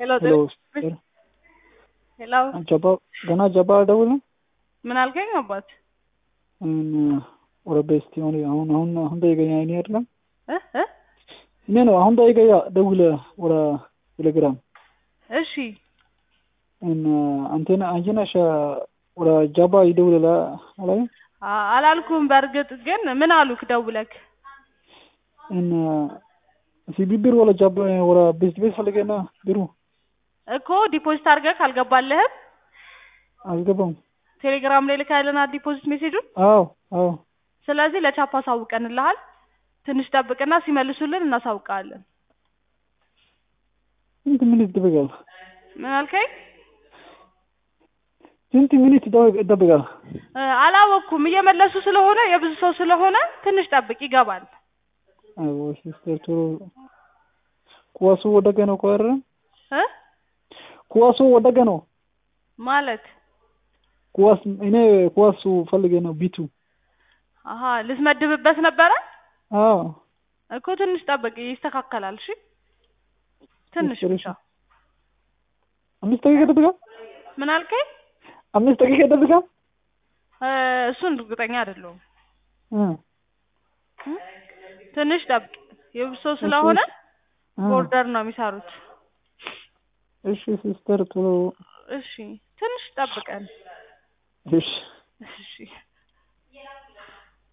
ሄሎ ሄሎ ሄሎ ጀባ ገና ጀባ አልደውልም ምን አልከኝ አባት ወደ ቤስቲ ሆነ አሁን አሁን አሁን ጠይቀኝ አይኔ አይደለም እ እ እኔ ነው አሁን ጠይቀኝ ደውለ ወደ ቴሌግራም እሺ እና አንቴና አንቺ ነሽ ወደ ጃባ ይደውልላ አላይ አ- አላልኩም በእርግጥ ግን ምን አሉክ ደውለክ እና ሲቢ ቢሮ ወደ ጃባ ወደ ቤስት ቤት ፈልገና ቢሮ እኮ ዲፖዚት አድርገህ አልገባልህም አልገባም ቴሌግራም ላይ ልካልናል ዲፖዚት ሜሴጁን አዎ አዎ ስለዚህ ለቻፕ አሳውቀንልሃል ትንሽ ጠብቅና ሲመልሱልን እናሳውቃለን ስንት ሚኒት ይጠብቃል ምን አልከኝ ስንት ሚኒት ይጠብቃል እ፣ አላወቅኩም እየመለሱ ስለሆነ የብዙ ሰው ስለሆነ ትንሽ ጠብቅ ይገባል አዎ ሲስተር ቶሎ ኳሱ ወደቀ ነው ቆረ እ ኳሱ ወደቀ ነው ማለት ኳስ እኔ ኳሱ ፈልጌ ነው ቢቱ አሀ ልትመድብበት ነበረ አዎ እኮ ትንሽ ጠብቅ ይስተካከላል እሺ ትንሽ እሺ፣ ብቻ አምስት ደቂቃ ይጠብቃል ምን አልከኝ አምስት ደቂቃ ይጠብቃል እ፣ እሱን እርግጠኛ አይደለሁም እ እ፣ ትንሽ ጠብቅ የብዙ ሰው ስለሆነ እ፣ ቦርደር ነው የሚሰሩት እሺ ሲስተር ቶሎ እሺ ትንሽ ጠብቀን እሺ እሺ